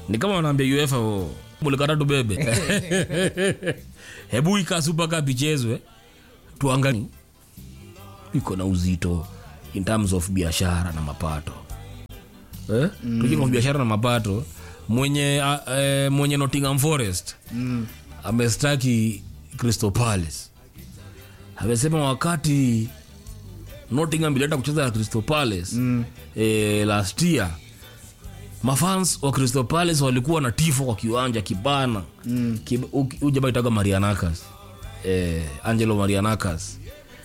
ni kama wanaambia uefa oh, mulikata tubebe hebu ika super cup ichezwe tuangali iko na uzito in terms of biashara na mapato eh? mm. tukiko biashara na mapato mwenye uh, eh, mwenye nottingham forest Mm. amestaki crystal palace amesema wakati nottingham ilienda kucheza na crystal palace Mm. eh, last year mafans wa crystal palace walikuwa na tifo kwa kiwanja kibana Mm. ujaba itaga marianakas eh, angelo marianakas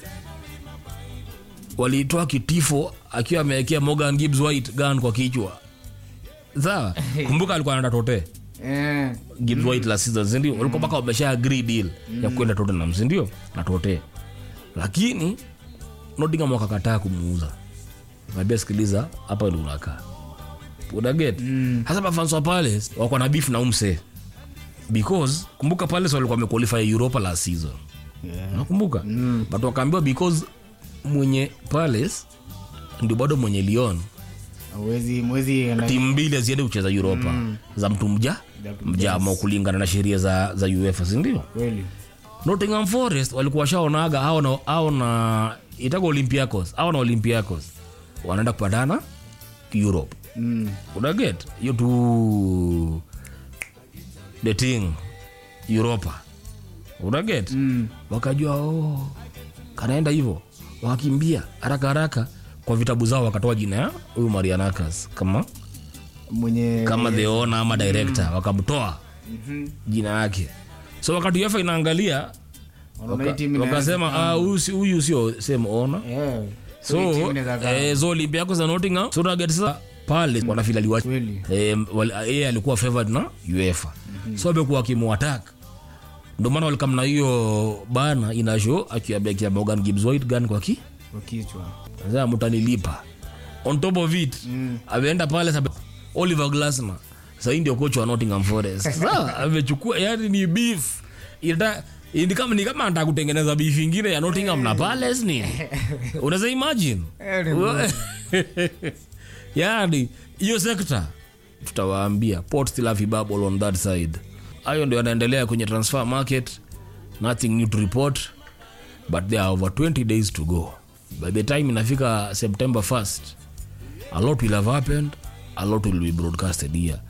walitoa kitifo akiwa amewekea morgan gibbs white gun kwa kichwa sawa kumbuka alikuwa anaenda tote Eh. gibbs white la season sindio walikuwa mpaka wamesha agree deal ya kwenda tottenham sindio na tote lakini nottingham wakakataa kumuuza kaambia sikiliza hapa ndo unakaa unaget hasa mafans wa palace wako na beef na umse because kumbuka palace walikuwa wamequalify europa last season Yeah. nakumbuka mm. but wakaambiwa because mwenye palace ndio bado mwenye lyon Hauwezi- mwezi enda- timu mbili haziende kucheza europa mm. za mtu mja Za mtu mjamo kulingana na sheria za, za uefa sindio kweli nottingham forest walikuwa washaonaga au na, au na itaga olympiacos au na olympiacos wanaenda kupatana europe Mm. unaget hiyo tu the thing europa unaget Mm. wakajua oh, kanaenda hivyo wakakimbia haraka haraka kwa vitabu zao wakatoa jina ya huyu marianakas kama mwenye kama the owner ama director wakamtoa Mhm. jina yake so wakati uefa inaangalia Wanaona hii waka- timu inaweza- wakasema "Ah, huyu si- huyu sio same owner Yeah. so Hii timu inaweza kaa. eh, so olympiacos na nottingham so target sasa pale wanafila liwa Kweli. eh, wal- yeye alikuwa favored na uefa so amekuwa akimuattack ndio maana walikam na hiyo bana inasho akiabekia morgan gibbs white gun kwa ki kwa kichwa sasa mtanilipa on top of it Mm. ameenda pale sabe, oliver glasner sahii ndio kocha wa nottingham forest Sasa, amechukua yani ni beef Ita, ni kama ni kama anataka kutengeneza beef ingine ya nottingham na palace ni unaweza imagine Eh, ni yani hiyo sekta tutawaambia port still have a bubble on that side hayo ndio yanaendelea kwenye transfer market nothing new to report but there are over 20 days to go by the time inafika september 1st a lot will have happened a lot will be broadcasted here